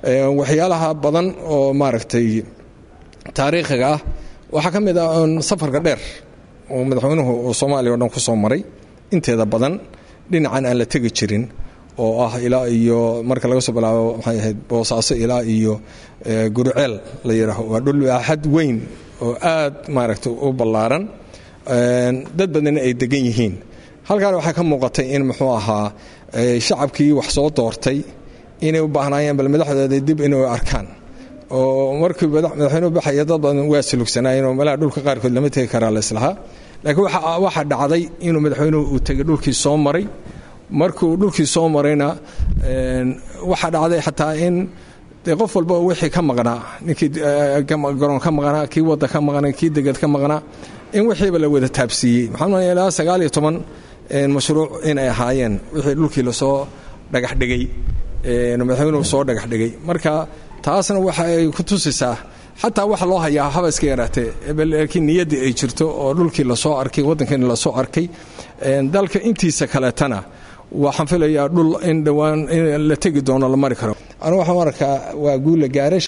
waxyaalaha badan oo maaragtay taariikhiga ah waxaa ka mid ah safarka dheer oo madaxweynuhu uu soomaaliya o dhan ku soo maray inteeda badan dhinacan aan la tegi jirin oo ah ilaa iyo marka laga soo bilaabo maxay ahayd boosaaso ilaa iyo guruceel la yidhaaho waa dhul baaxad weyn oo aad maaragtay u ballaaran dad badanna ay degan yihiin halkaan waxaa ka muuqatay in muxuu ahaa shacabkii wax soo doortay inay u baahnaayeen bal madaxdooda dib inay arkaan oo markii madaxweynuhu baxaya dad badan waa sulugsanaayeen oo meelaha dhulka qaarkood lama tegi karaa laislahaa laakiin waxaa dhacday inuu madaxweynuhu uu tegay dhulkii soo maray markuu dhulkii soo marayna waxaa dhacday xataa in de qof walba wixii ka maqnaa ninkii garoon ka maqnaa kii wadda ka maqnaa kii deged ka maqnaa in wixiiba la wada taabsiiyey maxaa ilaa sagaal iyo toban mashruuc inay ahaayeen wixii dhulkii lasoo dhagaxdhigay madaxweynuhu soo dhagaxdhigay marka taasna waxa ay ku tusisaa xataa waxa loo hayaa haba iska yaraatee laakiin niyaddii ay jirto oo dhulkii lasoo arkay waddankiina lasoo arkay dalka intiisa kaleetana waxaan filayaa dhul in dhowaan in la tegi doono la mari karo anu waxaan arkaa waa guula gaarash